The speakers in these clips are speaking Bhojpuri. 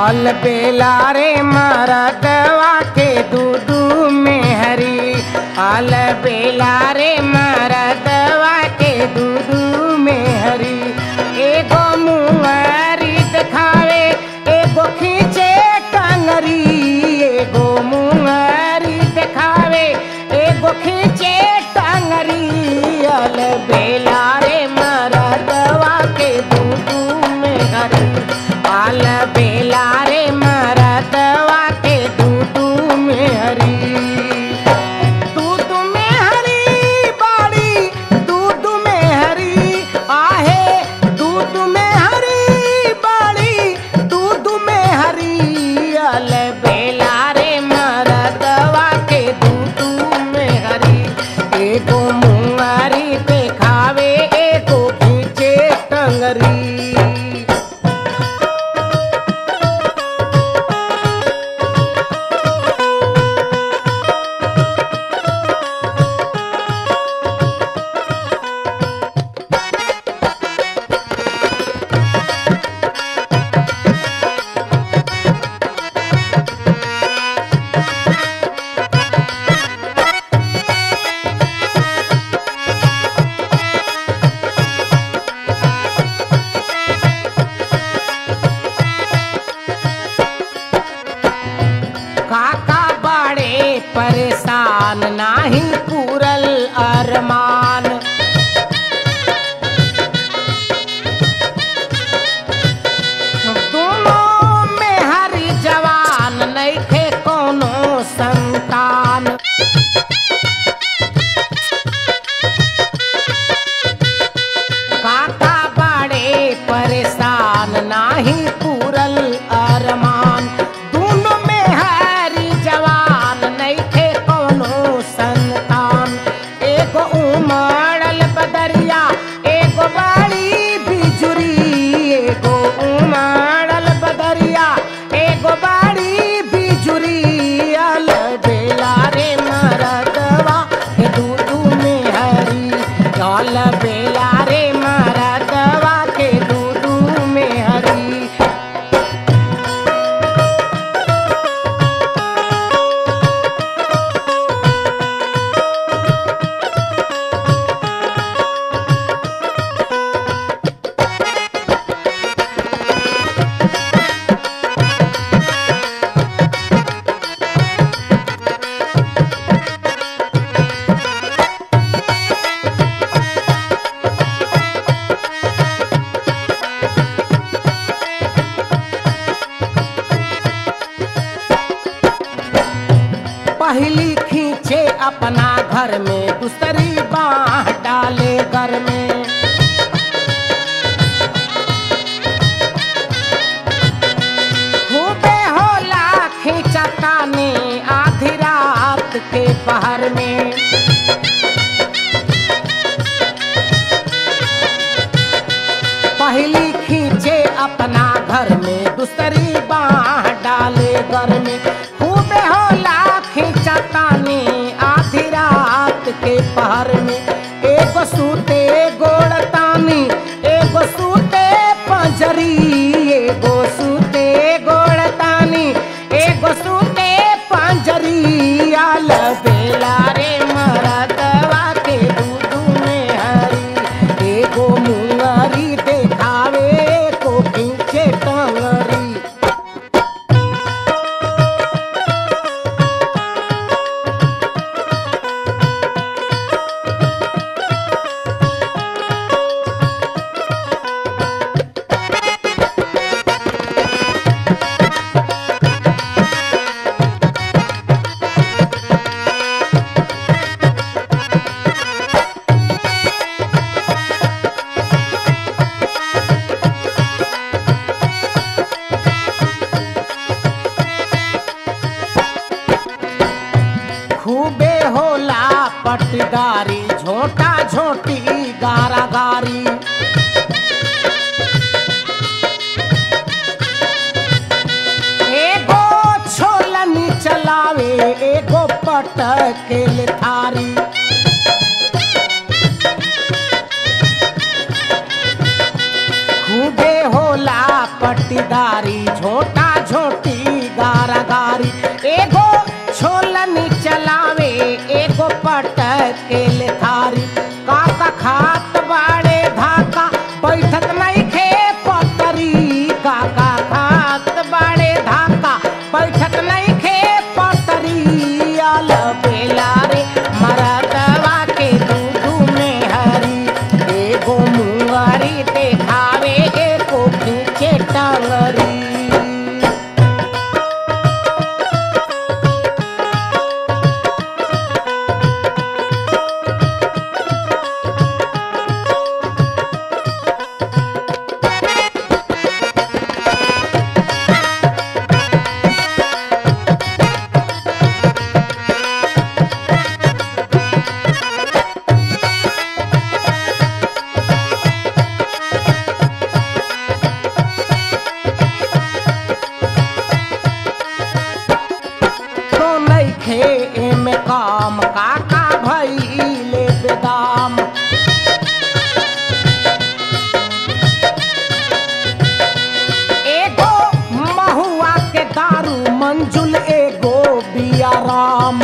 आल बेला रे मरदवा के दूधू में हरी आल बेला रे मरदवा के दूधू में हरी एगो मुंगरी दिखावे एगो खींचे टंगरी एगो मुंगरी दिखावे एगो खींचे टंगरी आल बेला रे मरदवा के दूधू में हरी आल बेला रे मरदवा के दूधू में हरी दूध में हरी बाड़ी दूध में हरी आहे दूध में हरी बाड़ी दूध में हरी अल बेला रे मरदवा के दूध में हरी एगो मुंगरी पे खावे एगो खींचे टंगरी काका बड़े परेशान नाही पूरल अरमान दोनों में हरी जवान नइखे कोनो संतान काका बड़े परेशान नाही पूरल अरमान दोनों में हरी जवान नइखे कोनो संतान एगो उमड़ल बदरिया एगो बड़ी बिजुरी एगो उमड़ल बदरिया एगो बड़ी बिजुरी अल बेला रे मरदवा के दूधू में हरी अल बेला रे मरदवा के दूधू में हरी पहली खींचे अपना घर में दूसरी बाह डाले घर में खूबे होला खींचता ने आधी रात के पहर में पहली खींचे अपना घर में दूसरी बाह डाले घर में खूबे होला खींचता ने आधी रात के पहर में एगो सूते गोड़तानी एगो सूते पंजरी एगो सूते गोड़तानी एगो सूते पंजरी आल बेला रे मरदवा के दूधू में हरी एगो मुंगरी देखावे को खींचे टंगरी खूबे होला पटदारी झोटा झोटी गारा गारी एगो छोलनी चलावे एगो पटकेल थारी खूबे होला पट्टीदारी झोटा झोटी गारा गारी एगो छोलनी चलावे एगो पटक के ले थारी काका खात बाड़े धाका बैठत नहीं खे पटरी काका खात बाड़े धाका बैठत नहीं खे पटरी आल बेला रे मरदवा के दूधू में हरी एगो मुंगरी देखावे एको खींचे टांगरी तो नइखे एमे काम काका भइले बेदाम एगो महुआ के दारू मंजुल एगो बिया राम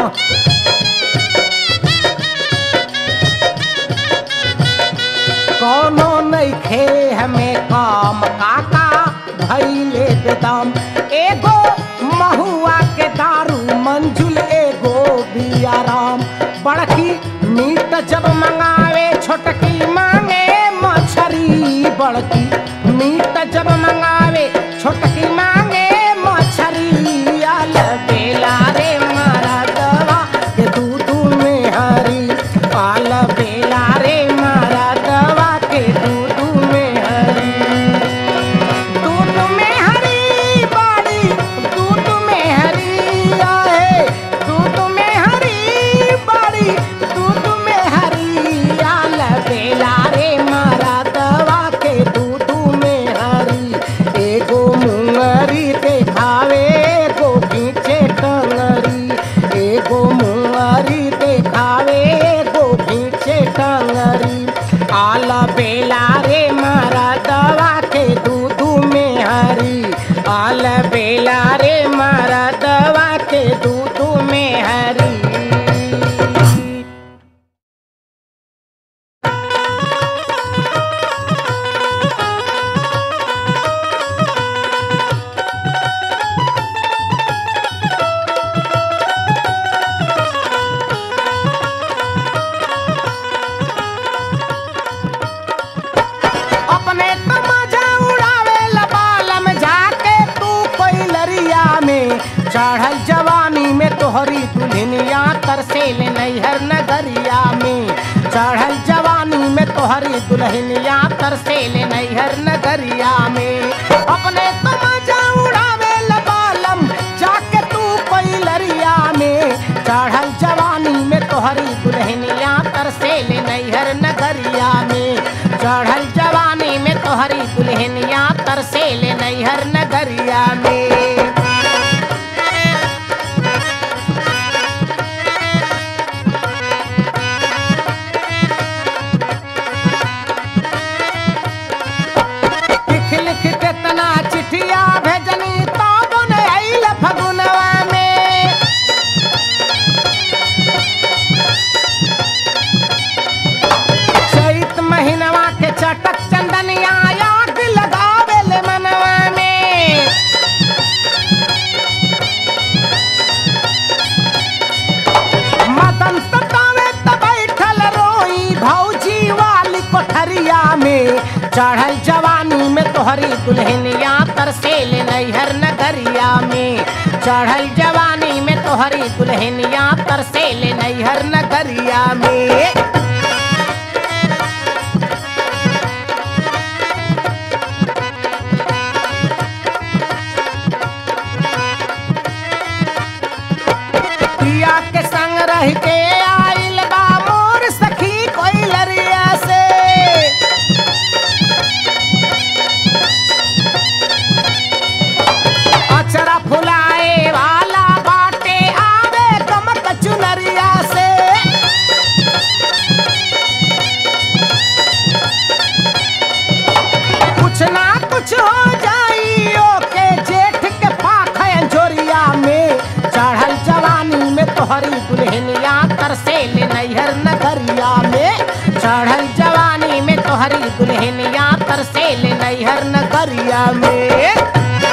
कौनो नइखे हमें काम काका भइले बेदाम एगो महुआ के दारू मंजुल एगो बिया राम बड़की मीट जब मंगावे छोटकी मांगे मछरी बड़की मीट जब मंगावे छोटकी मांगे मछरी आल बेला रे मारा दवा के दूध में हरी आल बेला रे मारा दवा के दूध में हरी दूध में हरी बाड़ी दूध में हरी आए दूध में हरी बाड़ी दूध में हरी आल बेला रे मारा दवा के दूध में हरी एगो मुंगरी देखावे एगो खींचे टंगरी एगो मुंगरी देखावे एगो खींचे टंगरी आला बेला रे मारा दवा के दूध में हरी आल बेला रे मारा दवा के दूध में हरी अपने तो मजा उड़ावे लबालम जाके तू कोई लरिया में चढ़ल जवानी में तोहरी दुल्हनिया तरसेल नैहर नगरिया में चढ़ल जवानी में तोहरी दुल्हनिया तरसेल नैहर नगरिया में अपने तो मजा उड़ावे लबालम जाके तू कोई लरिया में चढ़ल जवानी में तोहरी दुल्हनिया तरसेल नैहर नगरिया में चढ़ल जवानी में तोहरी दुल्हनिया तरसेल नैहर नगरिया में लिख लिख के तना चिठिया भेजनी तो बन आइल फगुनवा में चैत महीनवा के चटक चंदनिया आग लगावे ले मनवा में मदन सतावे त बैठल रोई भौजी वाली कोठरिया में चढ़ल जवानी में तोहरी दुल्हनिया तरसेल नैहर नगरिया में चढ़ल जवानी में तोहरी दुल्हनिया तरसेल नैहर नगरिया में पिया के संग रह के आइल बा मोर सखी कोई लरिया से अचरा फुलाए वाला बाटे आवे कमक चुनरिया से तोहरी दुल्हनिया तरसेल नैहर नगरिया में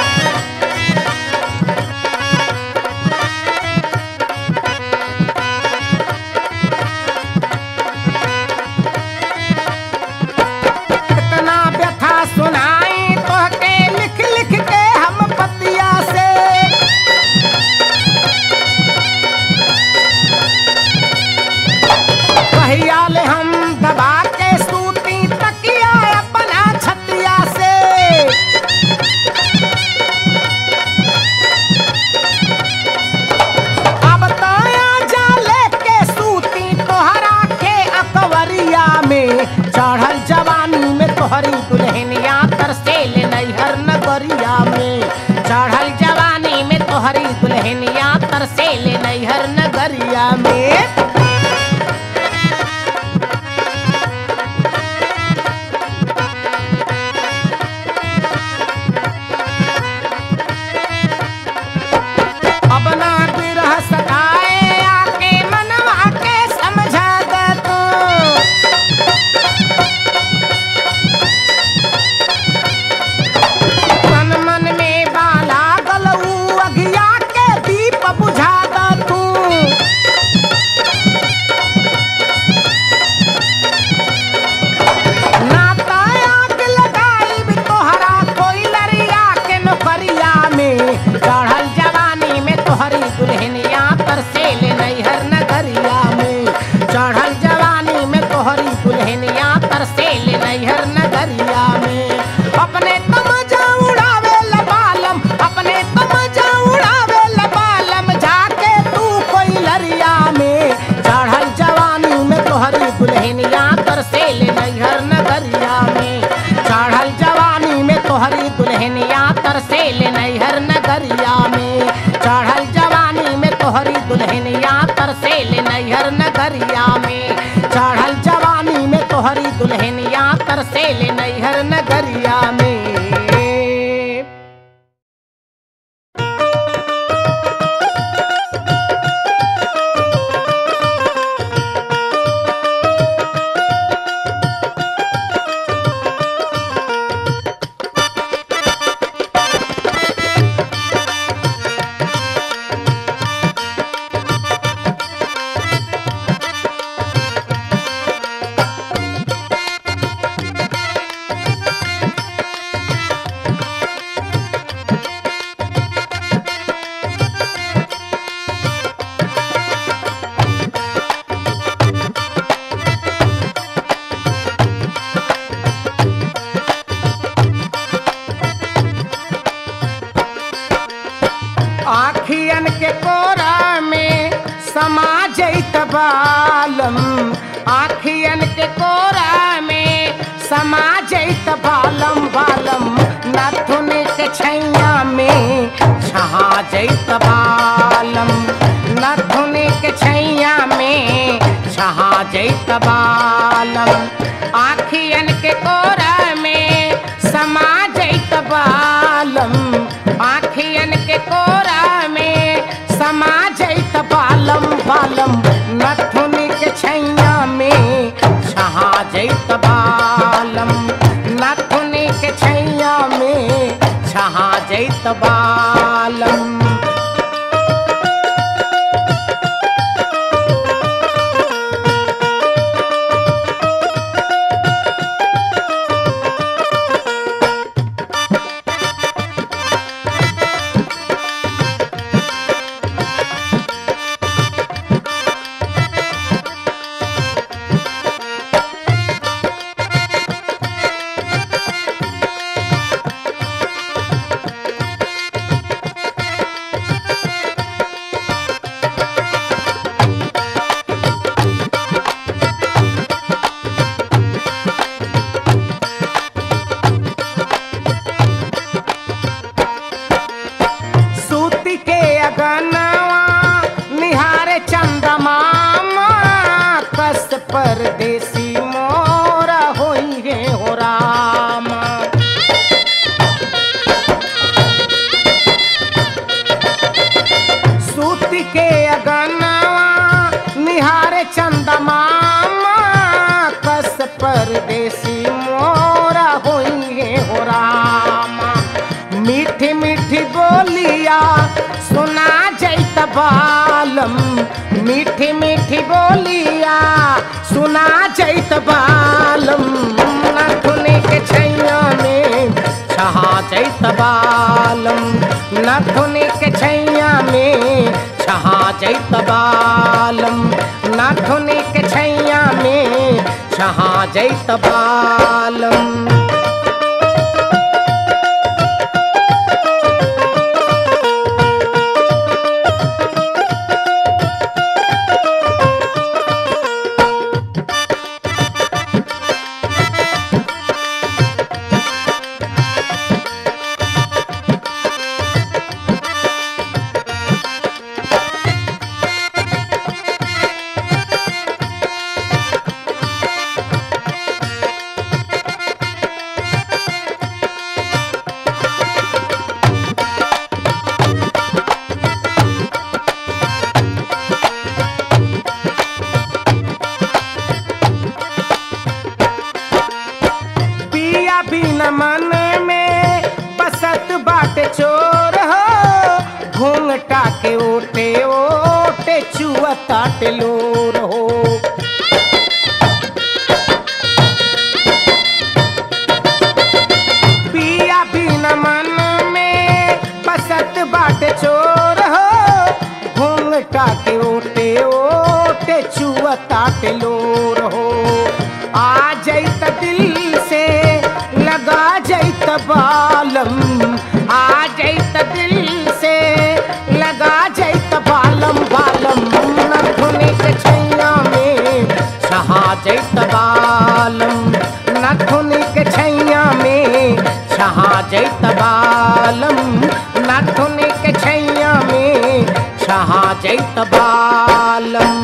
इतना व्यथा सुनाई तोहके लिख लिख के हम पतिया से कहिया ले हम दबा के सूती तकिया अपना छतिया से अब ताया जा लेके सूती तोहरा के अकवरिया में चढ़ल जवानी में तोहरी दुल्हनिया तरसेल नैहर नगरिया में चढ़ल जवानी में तोहरी दुल्हनिया तरसेल नैहर नगरिया में अब ना बिरह सताए आके मनवा के समझा दे तू मन मन में बाला गलऊ अघिया के दीप बुझा द तू नाता आग लगाई भी तोहरा कोई लरिया के नौकरिया में चढ़ल जवानी में तोहरी दुल्हनिया तरसेल नैहर नगरिया में चढ़ल जवानी में तोहरी दुल्हनिया तरसेल नैहर नगरिया में अपने तमजा उड़ावे लबालम अपने तमजा उड़ावे लबालम जाके तू कोई लरिया में चढ़ल जवानी में तोहरी दुल्हनिया तरसेल नैहर नगरिया में चढ़ल जवानी में तोहरी दुल्हनिया तरसेल नैहर नगरिया में चढ़ल जवानी में तोहरी दुल्हनिया तरसेल नैहर नगरिया में चढ़ल जवानी में तोहरी दुल्हनिया तरसेल नैहर नगरिया में आखियन के कोरा में समा जैत बालम आखियन के कोरा में समा जैत बालम बालम नथुन के छैया में छहा जैत बालम नथुन के छैया में छहा जैत बालम आखियन के कोरा में समा जैत बालम आखियन के कोरा में समा जैत बालम बालम नथुन के छैया में छहा जैत बालम नथुन के छैया में छहा जैत बालम सूती के अगनवा निहारे चंदमामा कस परदेसी मोरा होई रे हो राम सूती के अगनवा निहारे चंदमामा कस परदेसी बालम मीठी मीठी बोलिया सुना जैत बालम नथुनी के छैया में छहा जैत बालम नथुनी के छैया में छहा जैत बालम नथुनी के छैया में छहा जैत बालम पिया बिन मन में बसत बाटे चोर हो घूंघटा के ओटे ओटे चुअता टेलोर हो पिया बिन मन में बसत बाटे चोर हो घूंघटा के ओटे ओटे चुअता टेलोर हो आ जैत दिल से लगा जैत बालम आ जैत दिल से लगा जैत बालम बालम नथुनी के छैया में छहा जैत बालम नथुनी के छैया में छहा जैत बालम नथुनी के छैया में छहा जैत बालम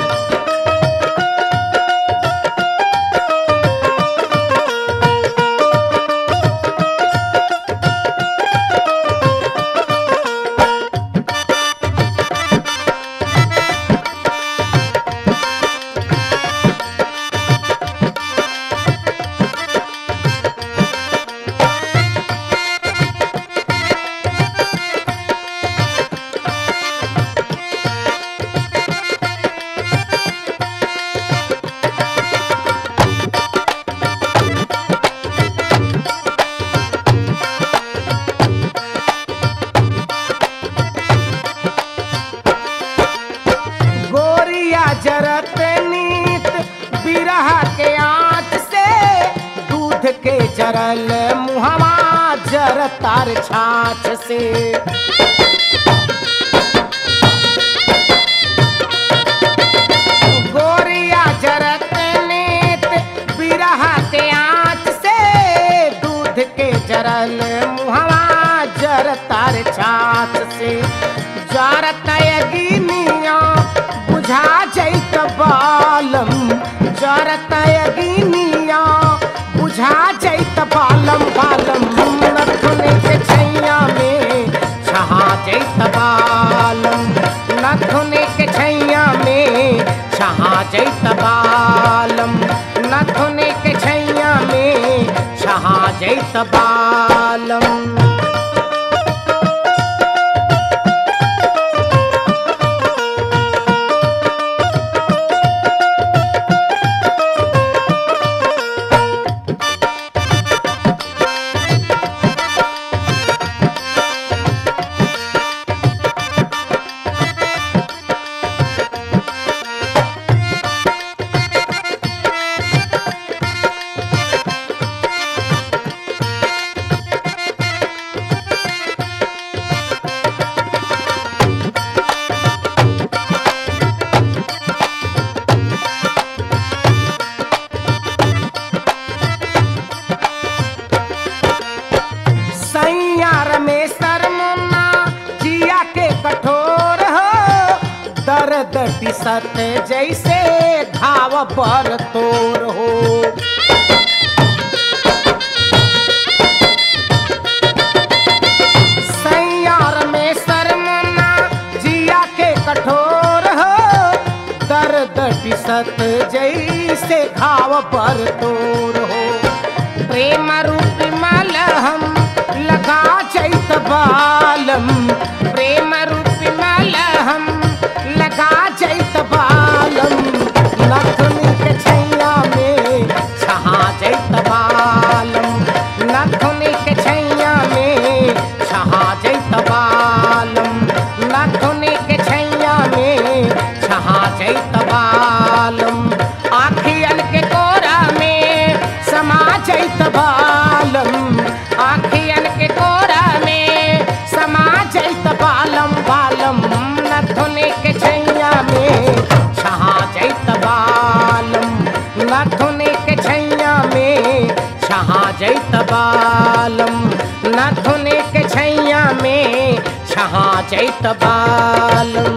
गोरिया जरत नीत बिरहा के आँच से दूध के जरल मुहवा जरतार छाछ से गोरिया जरत नीत बिरहा के आँच से दूध के जरल मुहवा जरतार छाछ से जरत यगिनिया बुझा जैत बालम जरत यगिनिया बुझा जैत बालम बालम नथुनी के छैया में छहा जैत बालम नथुनी के छैया में छहा जैत बालम नथुनी के छैया में छहा जैत बालम सैयार में सरमुना जिया के कठोर हो दर्द टिसत जैसे घाव पर तोर हो सैयार में सरमुना जिया के कठोर हो दर्द टिसत जैसे घाव पर तोर हो प्रेम रूप मलहम लगा चैत बालम प्रेम रूप मलहम लगा जैत बालम नथुनी के छैया में छहा जैत बालम नथुनी के छैया में छहा जैत बालम आखियन के कोरा में समा जैत बालम आखियन के कोरा में समा जैत बालम बालम नथुनी के छैया में छहा जैत बालम नथुनी के छैया में छहा जैत बालम नथुनी के छैया में छहा जैत बालम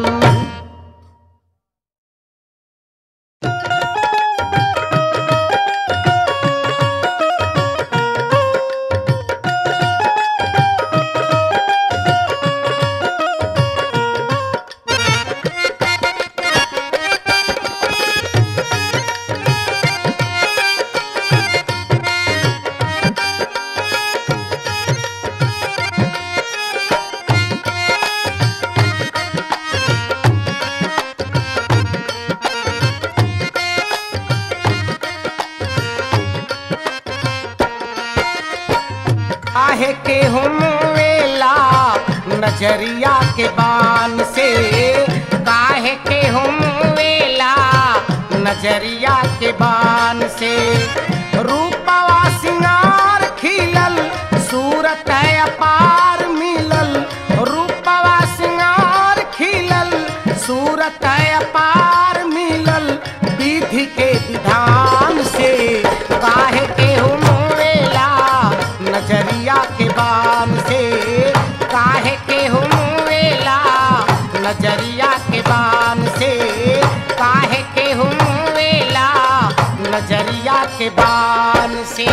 आहे के हम वेला नजरिया के बान से काहे के हम वेला नजरिया के बान से रूपवा सिंगार खिलल सूरत है अपार मिलल रूपवा सिंगार खिलल सूरत है अपार मिलल विधि के विधान से काहे के हम वेला नजरिया के बान से काहे के हम वेला नजरिया के बान से काहे के हम वेला नजरिया के बान से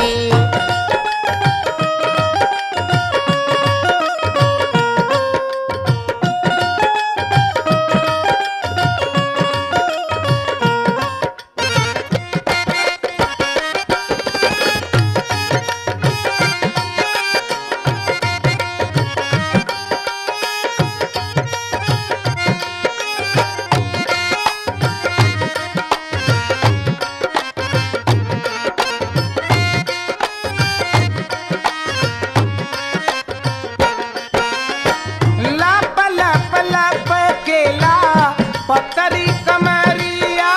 लप लप लप केला पतरी कमरिया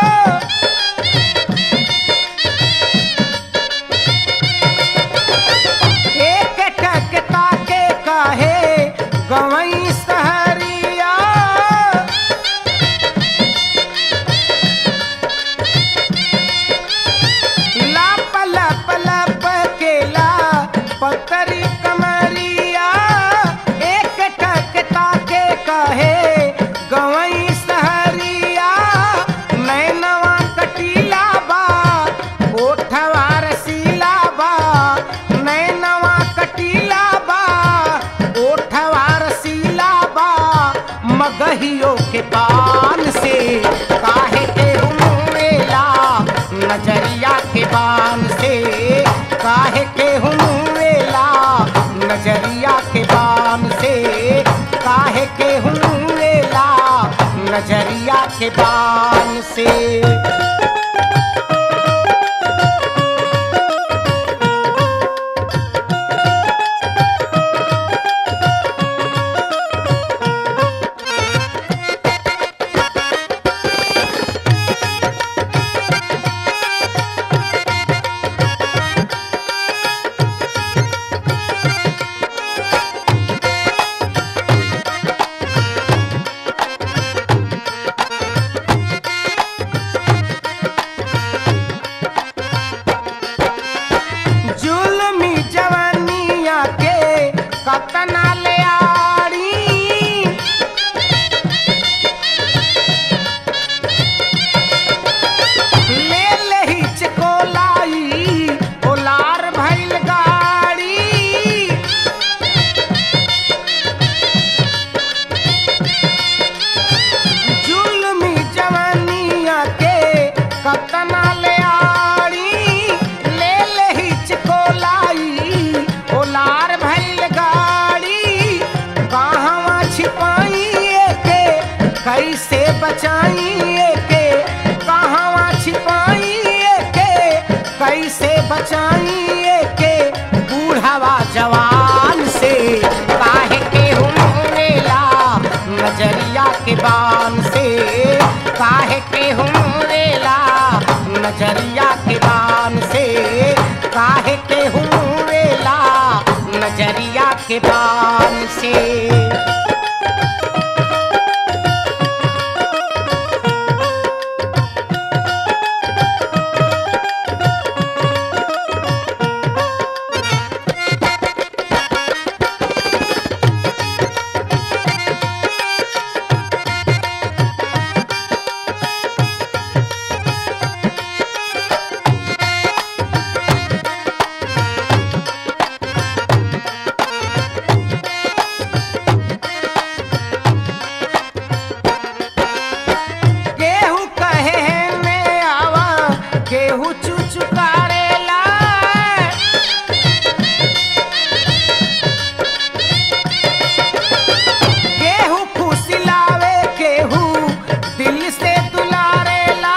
एक टकता के कहे गवई सहरिया लप लप लप केला पतरी कमरिया एक टकता के कहे गवई सहरिया नैनवा कटीला बा ओठवा रसीला बा नैनवा कटीला बा ओठवा रसीला बा मगहियो के पान से काहे के हुमेला नजरिया के बान से काहे के हुमेला नजरिया के बान से काहे के हुमेला नजरिया के बान से जुल्मी जवानिया के कतना ले आड़ी ले ले ही चकोलाई ओलार भइल गाड़ी जुल्मी जवानिया के कतना ले आड़ी ले ले ही चकोलाई ओलार भइल गाड़ी कहवा छिपाई के कैसे बचाई के कहवा छिपाई के कैसे बचाइए के बूढ़ावा जवान से काहे के हुमेला नजरिया के बान से काहे के हुमेला नजरिया के बान से काहे के हुमेला नजरिया के बान से केहू कहे में आवा केहू चुचुकारेला केहू फुसिलावे केहू दिल से दुलारेला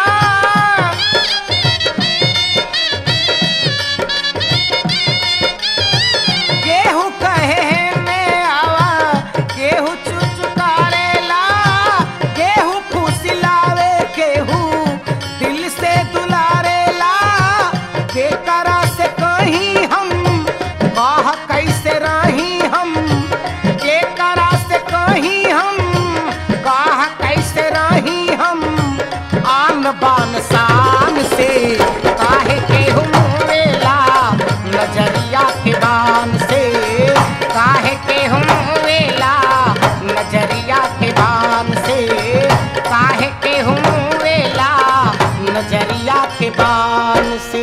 केहू कहे में आवा केहू चुचुकारेला केहू फुसिलावे केहू दिल से दुलारेला केकरा से कहीं हम कह कैसे रही हम केकरा से कहीं हम कह कैसे रही हम आन बान शान से काहे के हुमेला नजरिया के बान से काहे के हुमेला नजरिया के बान से काहे के हुमेला नजरिया के बान से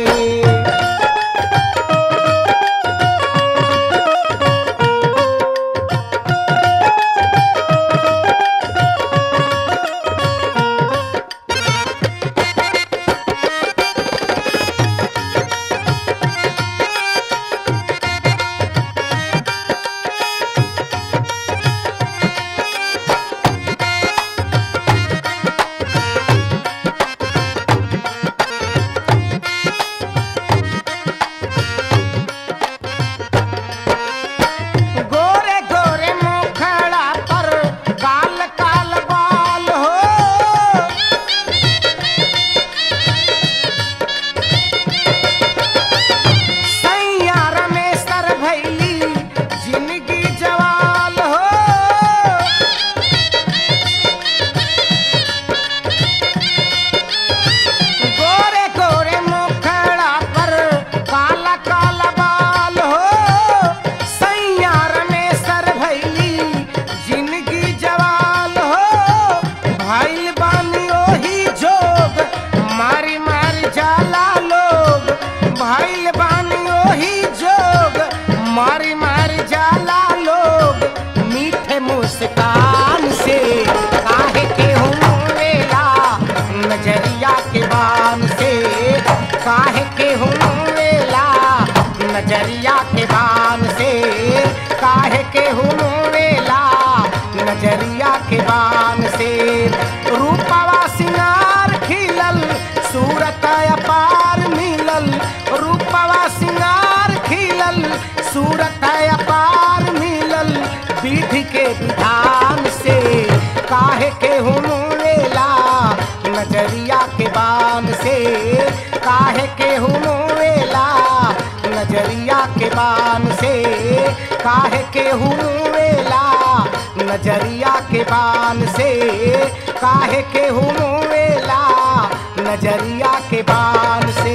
गोरे गोरे मुखड़ा पर काल काल बाल हो सैयार में सर भैली जिंदगी जवाल हो गोरे गोरे मुखड़ा पर काला काला बाल हो सैयार में सर भैली जिंदगी जवाल हो भाई बानी ओही जोग मारी मारी जाला लोग भाई बानी ओही जोग मारी मारी जाला लोग मीठे मुस्कान से काहे के हुमेला नजरिया के बान से काहे के हुमेला नजरिया के बान से काहे के हुमेला नजरिया के बान से रूपवा सिंगार खिलल सूरत अपार मिलल रूपवा सिंगार खिलल सूरत अपार मिलल विधि के विधान से काहे के हुमेला नजरिया के बान से काहे के हुमेला नजरिया के बान से काहे के हुमेला नजरिया के बान से काहे के हुमेला नजरिया के बान से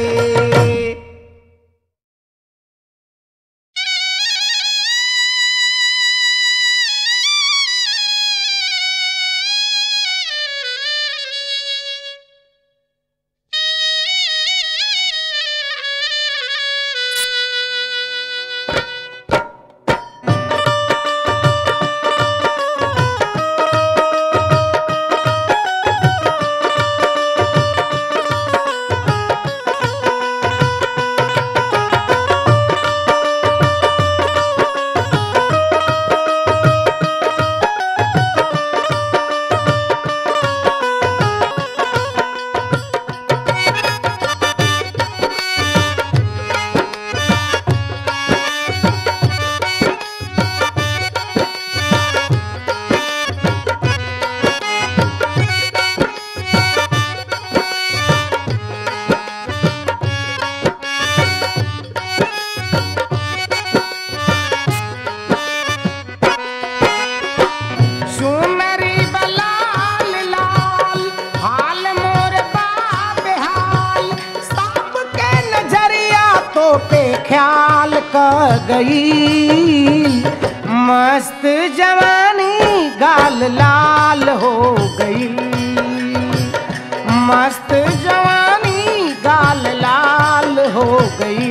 पे ख्याल क गई मस्त जवानी गाल लाल हो गई मस्त जवानी गाल लाल हो गई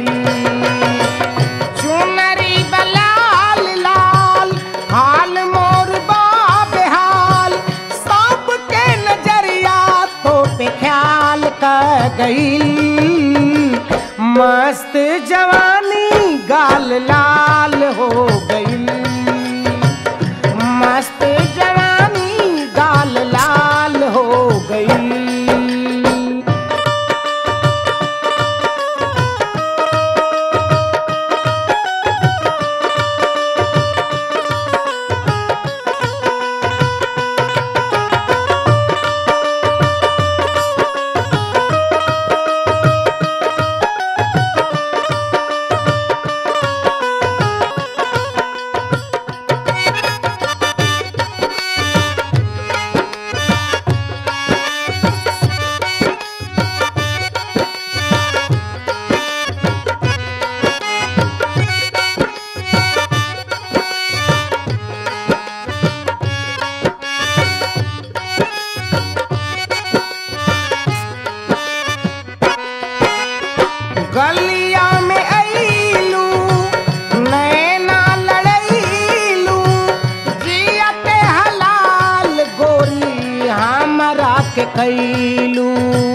चुनरी बलाल लाल हाल मोर बाब हाल सबके नजरिया तो पे ख्याल कर गई मस्त जवानी गाल लाल हो गई मस्त जवानी गाल लाल हो गई गलिया में अईलू नैना लड़ैलू जियते हलाल गोरी हमरा के कैलू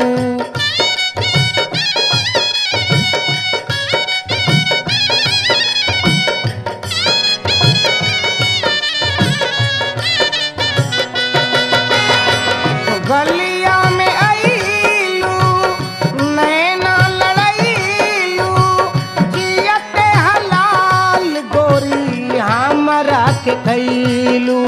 गलिया में अईलू नैना लड़ैलू जियते हलाल गोरी हमरा के कैलू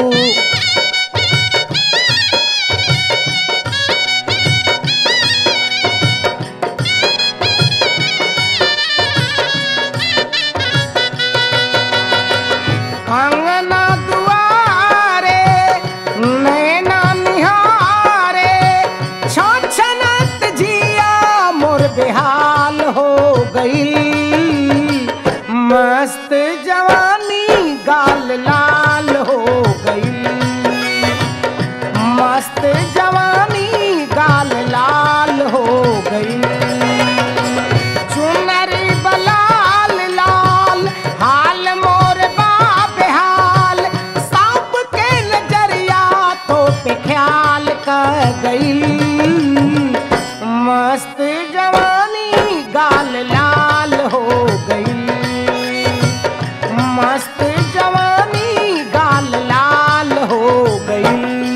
अंगना दुआरे नैना निहारे छछनत जिया मोर बेहाल हो गई मस्त जवानी गाल लाल हो गई मस्त जवानी गाल लाल हो गई चुनरी बलाल लाल हाल मोर बाप हाल सब के नजरिया तो पे ख्याल कर गई मस्त जवानी गाल लाल हो गई मस्त जवानी गाल लाल हो गई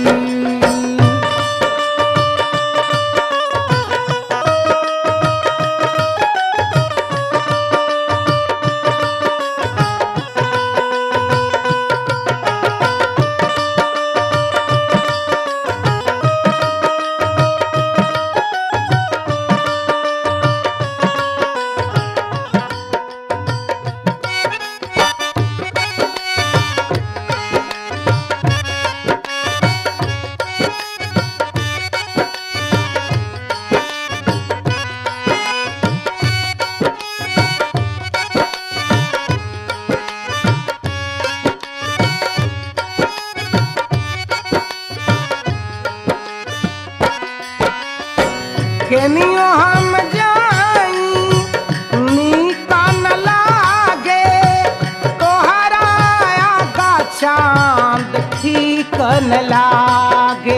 केनियो हम जाई नीका न लागे तोहरा आगा चांद ठीक न लागे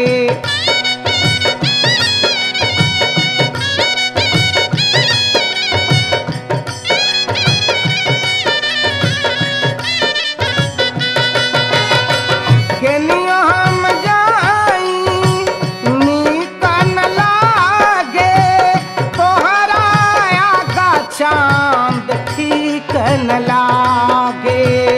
केनियो हम जाई नीका न लागे तोहरा आगा चांद ठीक न लागे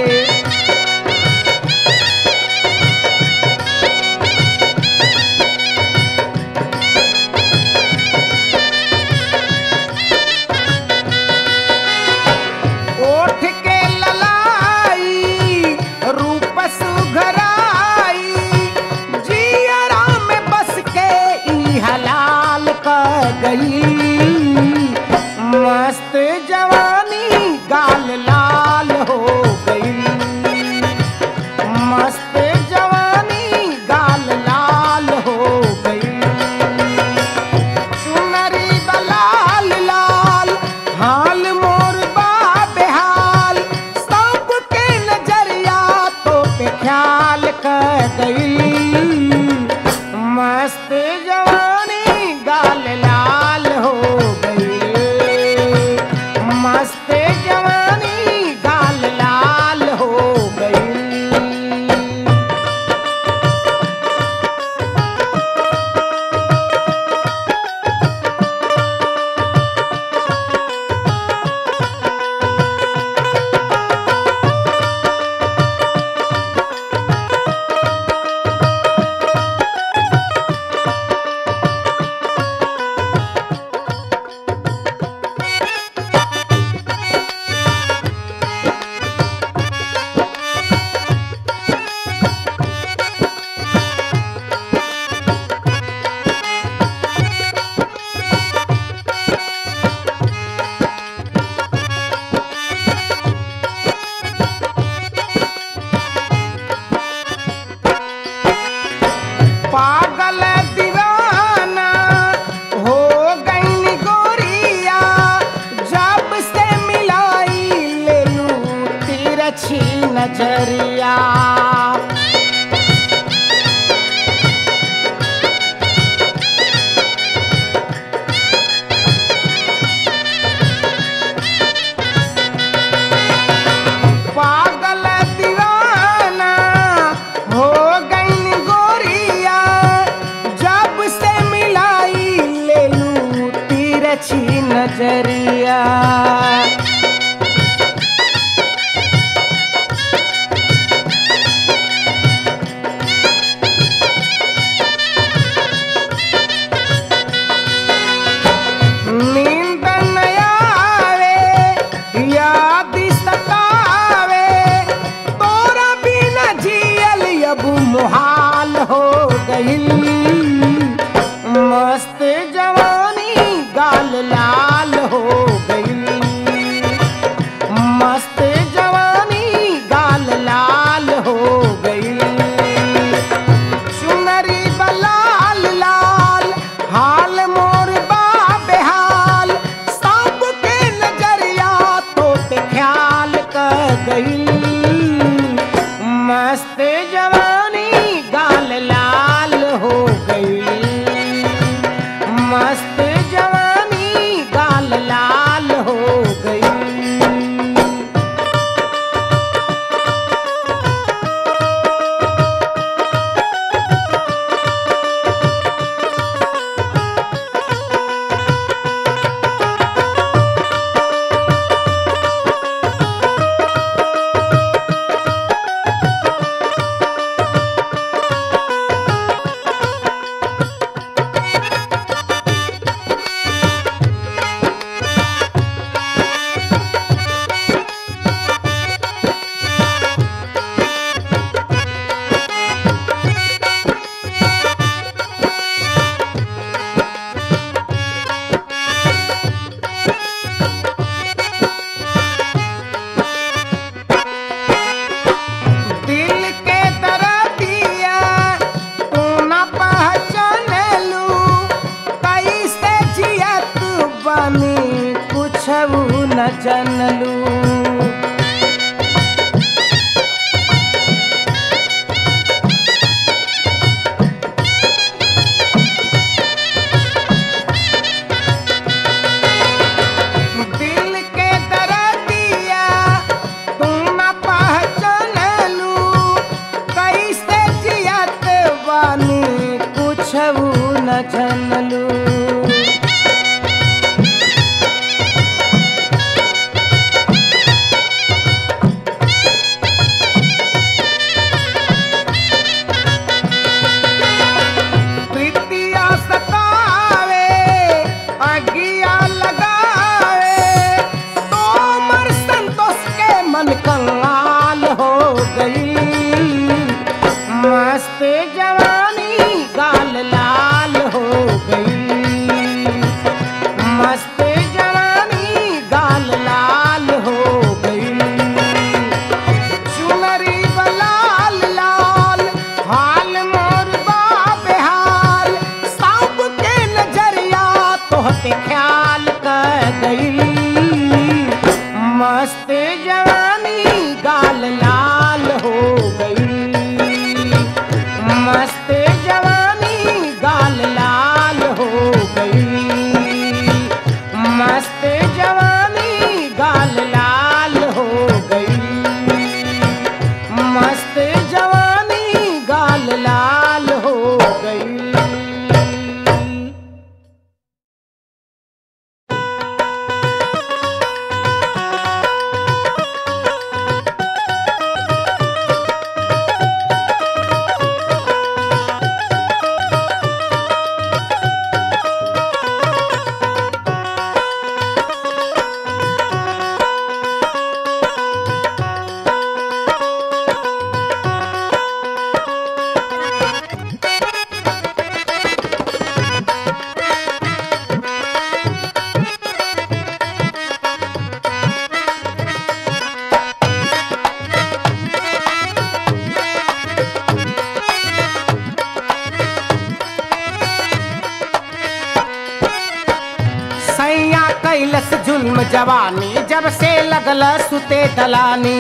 ओठ के ललाई रूप सुघराई जियरा में बस के ई हलाल कर गई मस्त जवानी गाल लाल हो गई मस्त जवानी गाल लाल हो गई सुनरी दलाल लाल हाल मोर बा बेहाल सबके नजरिया तो पे ख्याल कर गई मस्त जवानी गाल लाल हो गई मस्त जवानी गाल लाल हो गई पागल दीवाना हो गई गोरिया जब से मिलाई ले लू तिरछी नजरिया पागल दीवाना हो गई गोरिया जब से मिलाई ले लू तिरछी नजरिया नींद न आवे याद सतावे तोरा बिना जियल अब मुहाल हो गई मस्त जवानी गाल लाल हो गई मस्त जवानी गाल लाल हो गई सुनरी बलाल लाल हाल मोर बा बेहाल सबके नजरिया तो पे ख्याल कर गई मस्त जवानी गाल लाल हो गई मस्त जवानी गाल लाल हो गई दिल के दरदिया तू न पहचान लू कैसे जियत बनी कुछ न जनलू दिल के दरदिया तू न पहचान लू कैसे जियत बानी कुछ न जनलू प्रीतिया सतावे अगिया लगावे तो मर संतोष के मन कंगाल हो गई मस्त जवानी गाल लाल हो गई गाल लाल हो गई चुनरी बलाल लाल हाल मोर बेहाल सब के नजरिया तोहते ख्याल कर गई मस्त जवानी गाल लाल हो गई मस्त जवानी गाल लाल हो गई मस्त जवानी गाल लाल हो गई मस्त जवानी गाल लाल हो गई सैया कैलस जुल्म जवानी जब से लगल सुते दलानी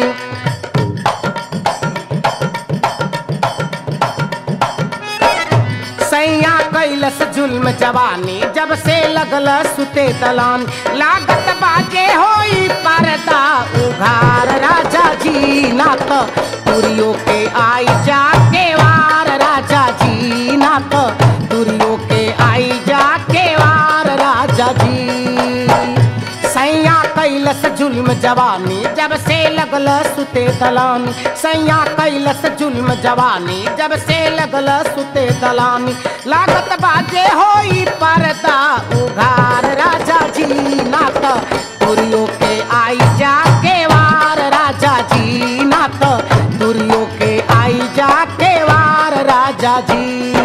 सैया कैलस जुल्म जवानी जब से लगल सुते दलान लागत बाजे होई परदा उघार राजा जी ना तो तुरियो के आई जा के वार राजा जी ना तो तुरियो के आई जा के वार राजा जी सैया कैलस जुल्म जवानी जब से लगल सुते दलानी सैया कैलस जुल्म जवानी जब से लगल सुते दलानी लागत बाजे होई परदा उघार राजा जी नात तुरियो के आई जा के वार राजा जी नात तुरियो के आई जा के वार राजा जी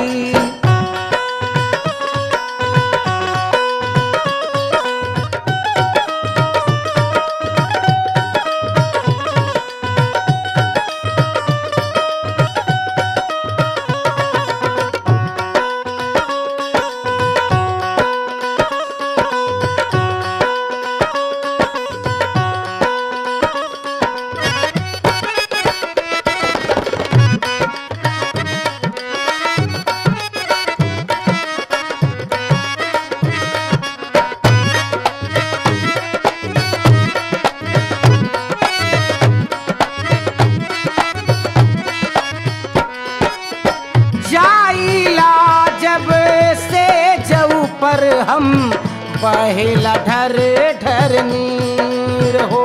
जाइला जब से जऊ पर हम बहेला ढर ढर नीर हो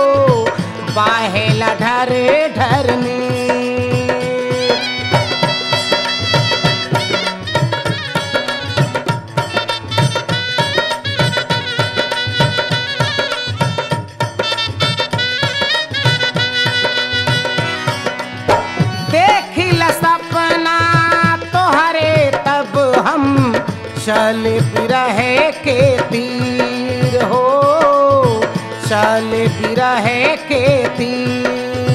बहेला ढर ढर नीर देखिल सपना तोहरे तब हम चल रहे के तीर हो चल रहे के तीर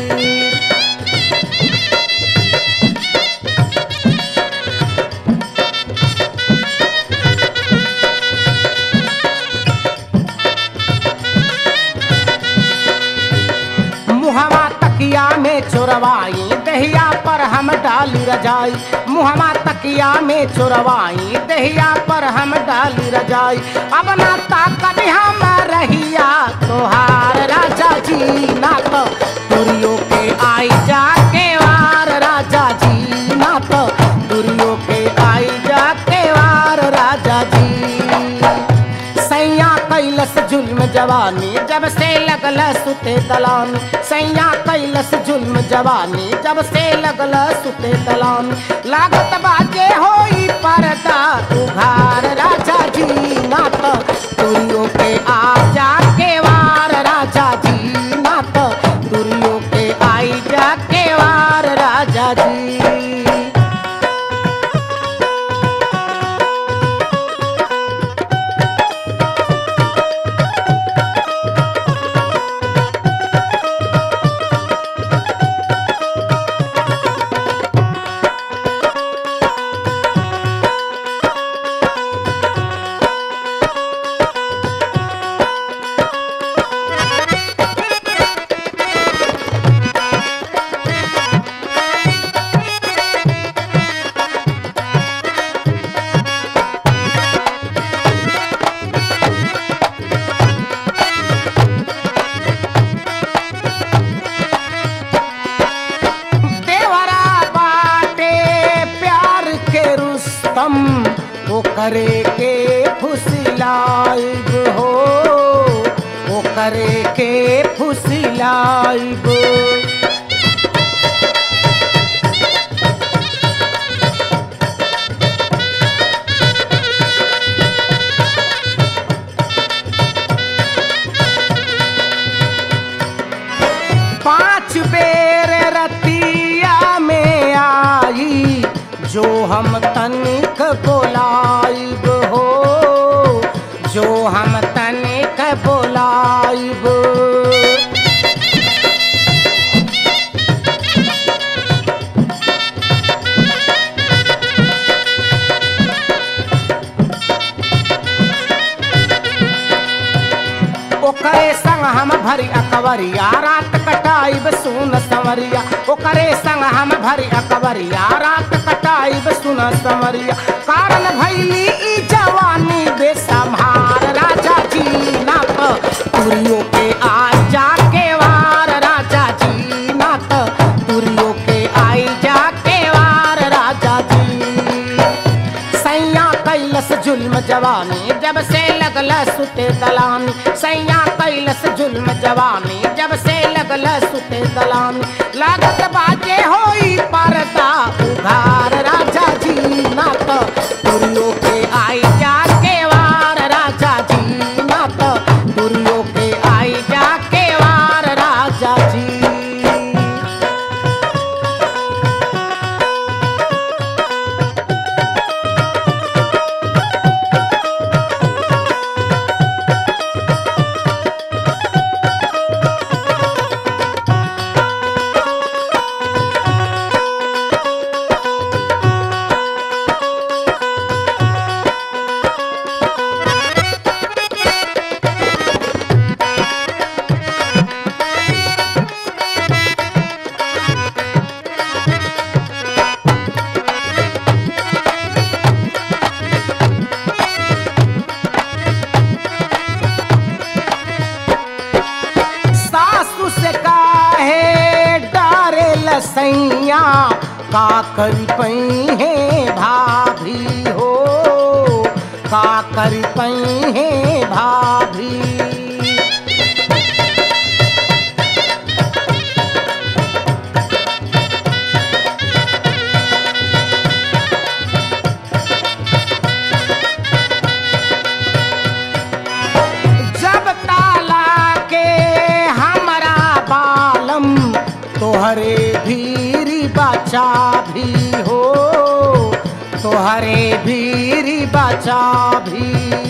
मुहवा तकिया में चोरवाई दहिया पर हम डाली रजाई मुहवा तकिया में चोरवाई दहिया पर हम डाली रजाई अब ना ताकत हम रहिया तोहार राजा जी ना तो तुरियो के आई जा के वार राजा जी ना तो तुरियो के आई जा के वार राजा जी सैया कैलस जुल्म जवानी जब से लगल सुते दलान सैया कैलस जुल्म जवानी जब से लगल सुते दलान लागत बाजे होई परदा उघार राजा जी नात तुरियो के आ जा के वार राजा जी नात तुरियो के आई जा के वार राजा जी करे के फुसिलाइब हो ओ करे के फुसिलाइब पांच बेर रतिया में आई जो हम तनिक बोलाइब हो जो हम तनिक बोलाइब ओकरे संग हम भरी अकबरिया रात कटाइब सुन संवरिया ओकरे संग हम भरी अकबरिया रात कटाइब सुन संवरिया कारण भैली ई जवानी बेसम्हार राजा जी ना तो तुरियो के आ जाके वार राजा जी ना तो तुरियो के आई जाके वार राजा जी सैया कैलस जुल्म जवानी जब से लगल सुते दलानी सैया कैलस जुल्म जवानी जब से लगल सुते दलानी लागत बाजे होई परदा उघार राजा जी ना तो तुरियो के आई जाके वार राजा जी ना तो तुरियो के आई जाके वार राजा जी सासु से काहे डारे लसैया का करी पई है भाभी हो का करी पई है भाभी जब ताला के हमरा बालम तोहरे भीरी बचा भी हो तोहरे भीरी बचा भी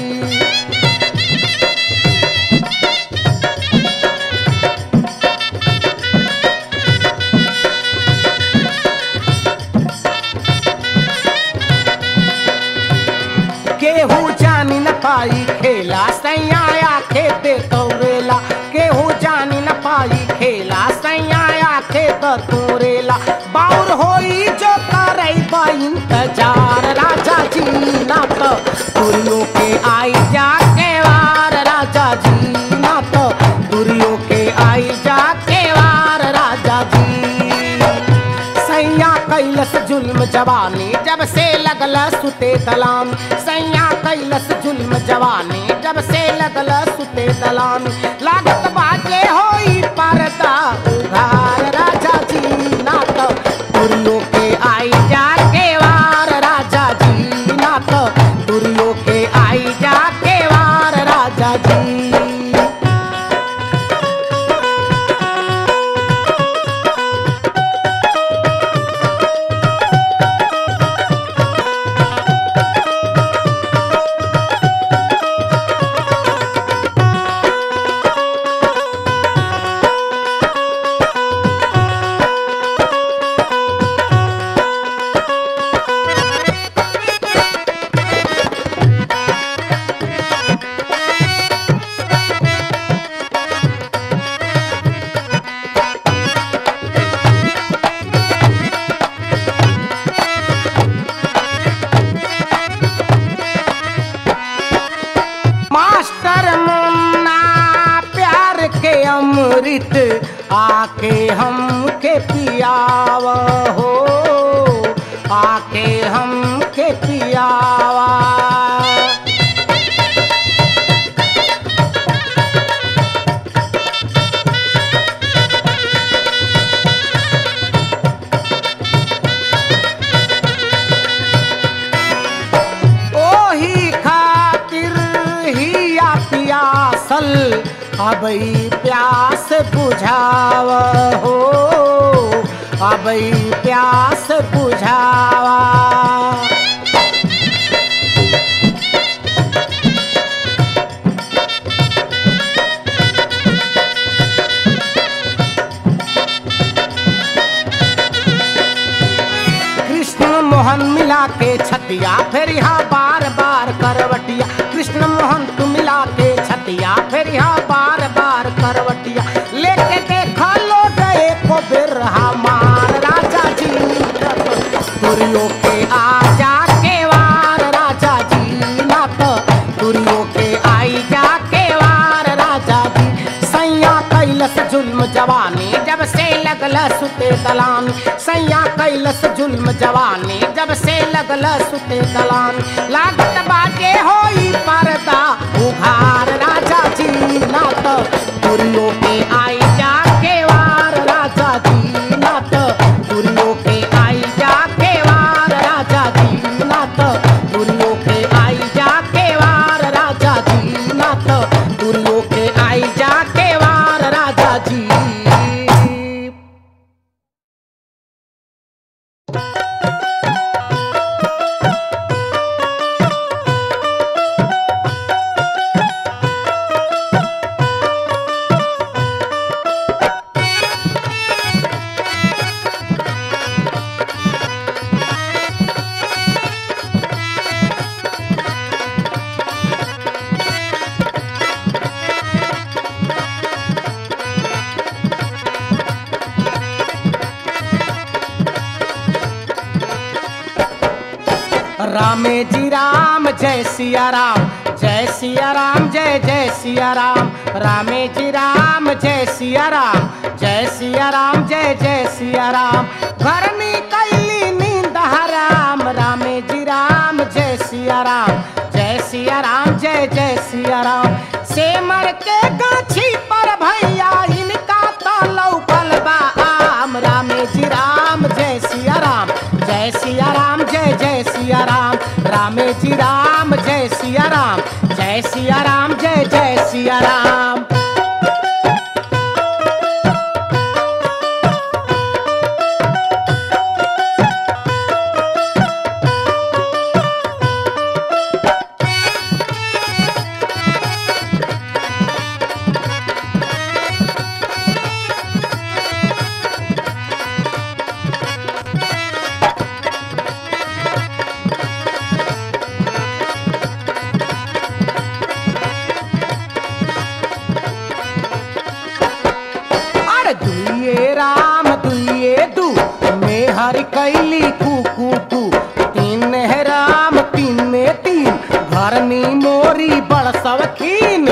केहू जानी न पाई खेला सैया खेते तोरेला केहू जानी न पाई खेला सैया खेत तोरेला बाउर होई जो करई बा इंतजार राजा जी ना तो तुरियो के आई जाके वार राजा जी ना तो तुरियो के आई जाके वार राजा जी सैया कैलस जुल्म जवानी जब से लगल सुते दलान सैया कैलस जुल्म जवानी जब से लगल सुते दलान लागत बाजे होई परदा उघार राजा जी ना तो तुरियो के आई जाके वार राजा जी ना तो तुरियो के आई जाके वार राजा जी मास्टर मुन्ना प्यार के अमृत आके हमके पियाव हो आके हमके पियावा अबई प्यास बुझाव हो अबई प्यास बुझावा कृष्ण मोहन मिला के छतिया फिर यहाँ बार बार करवटिया कृष्ण मोहन तू मिला के छतिया फिर यहाँ बार बार करवटिया लेके देखा लो गए को बिर हमार राजा जी तुरियो के आ जा के वार राजा जी ना तो तुरियो के आई जा के वार राजा जी सैया कैलस जुल्म जवानी जब से लगल सुते दलान सैया कैलस जुल्म जवानी जब से लगल सुते दलान लागत बाजे होई पर्दा उघार राजा जी ना तो तुरियो के आई जा के वार राजा जी ना तो तुरियो के आई जा के वार राजा जी ना तो तुरियो के आई जा के वार राजा जी ना तो तुरियो के आई जा के वार राजा जी रामे जी राम जय सिया राम जय सिया राम जय जय सिया राम रामे जी राम जय सिया राम जय सिया राम जय जय सिया राम घरनी कैली नींद हराम रामे जी राम जय सिया राम जय सिया राम जय जय सिया राम सेमर के गाछी पर भैया इनका तो लौकल बा आम रामे जी राम जय सिया राम जय सिया राम जय जय सिया राम रामे जी राम जय सिया राम जय सिया राम जय जय सिया राम अरे दुइये राम दुइये दू में हर कैली कू कू कू तीन है राम तीन में तीन घरनी मोरी बड़ सवखीन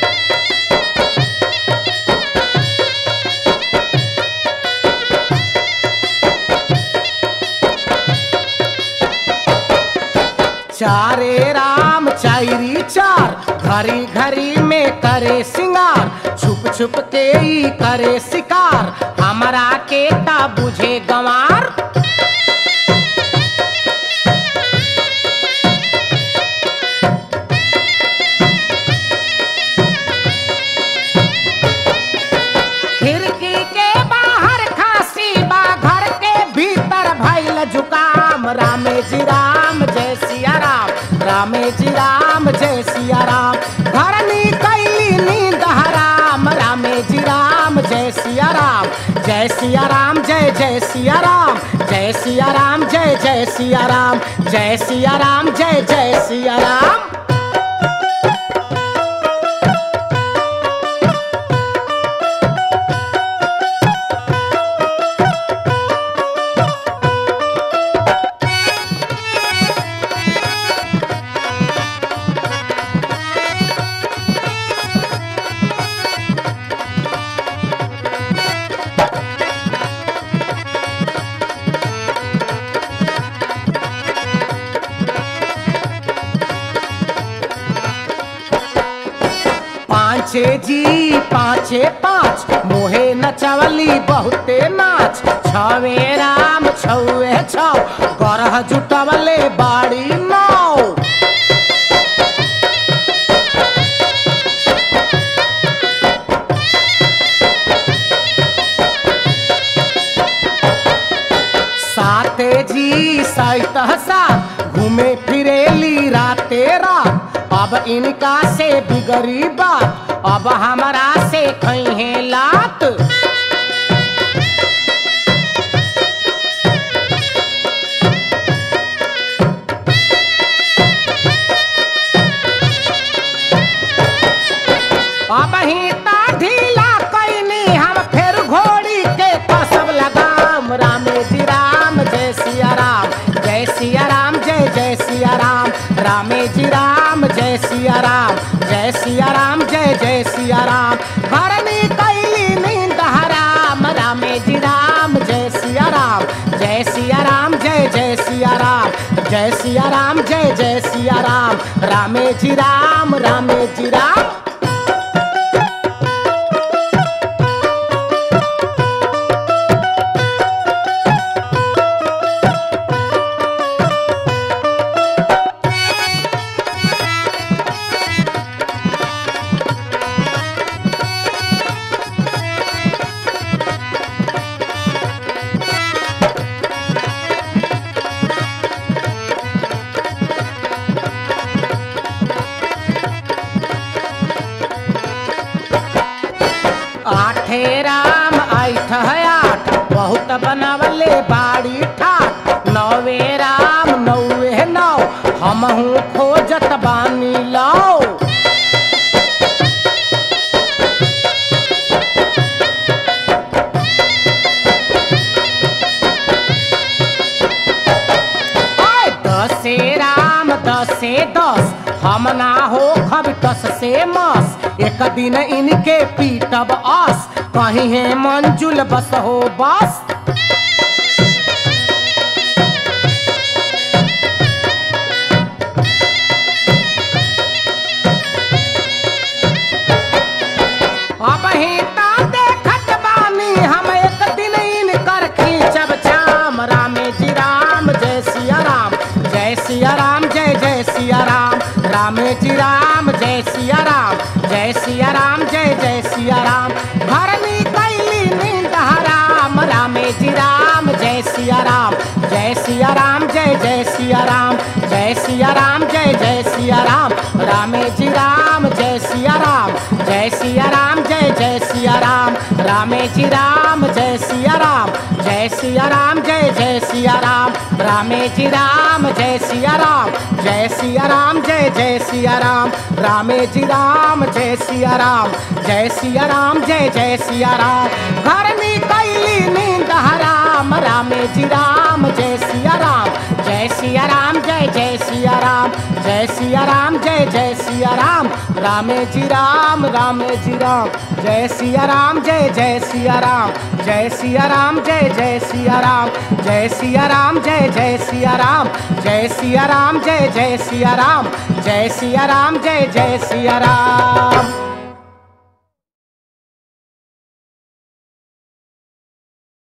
चारे राम चायरी चार घरी घरी में करे सिंगार छुप छुप के ही करे शिकार हमरा के ता बुझे गंवार खिड़की के बाहर खांसी बा घर के भीतर भइल जुकाम रामे जी राम जय सिया राम रामे जी राम जय सिया राम घरनी कैली नींद हराम रामे जी राम जय सिया राम जय सिया राम जय जय सिया राम जय सिया राम जय जय सिया राम जय सिया राम जय जय सिया राम पाँचे जी पाँचे पाँच मोहे नचवली बहुते नाच छवे राम छौए छौ गरह जुटवले बाड़ी नौ सहित साथ घूमे फिरेली राते रात अब इनका से बिगड़ी बात अब हमारा से खई लात अब ही ता ढीला कैनी हम फिर घोड़ी के कसब लगाम रामे जी राम जय सिया राम जय सिया राम जय जय सिया राम रामे जी राम जय सिया राम जय सिया राम जय जय सिया राम भरनी कैली नींद हराम रामे जी राम जय सिया राम जय सिया राम जय जय सिया राम जय सिया राम जय जय सिया राम रामे जी राम रामे जी राम आठे राम आठ है आठ बहुत बनावले बाड़ी ठाठ नौवे राम नौवे नौ हमहू खोजत बानी लाओ आय दसे राम दसे दस हम ना हो खब दस से मस एक दिन इनके पीटब अस कहीं है मंजुल बस हो बस अब ही ता देखत बानी हम एक दिन इनकर खींचब चाम रामे जी राम जय सिया राम जय सिया राम जय जय सिया राम रामे जी राम जय सिया राम जय सिया राम जय जय सिया राम भरनी कैली नींद हराम रामे जी राम जय सिया राम जय सिया राम जय जय सिया राम जय सिया राम जय जय सिया राम रामे जी राम जय सिया राम जय सिया राम जय जय सिया राम रामे जी राम जय सिया राम जय सिया राम जय जय सिया राम रामे जी राम जय सिया राम जय सिया राम जय जय सिया राम रामे जी राम जय सिया राम जय सिया राम जय जय सिया राम घर में कैली नींद हराम रामे जी राम जय सिया राम जय सिया राम जय जय सिया राम जय सिया राम जय जय सिया राम रामे जी राम रामे जी राम जय सिया राम जय जय सिया राम जय सिया राम जय जय सिया राम जय सिया राम जय जय सिया राम जय सिया राम जय जय सिया राम जय सिया राम जय जय सिया राम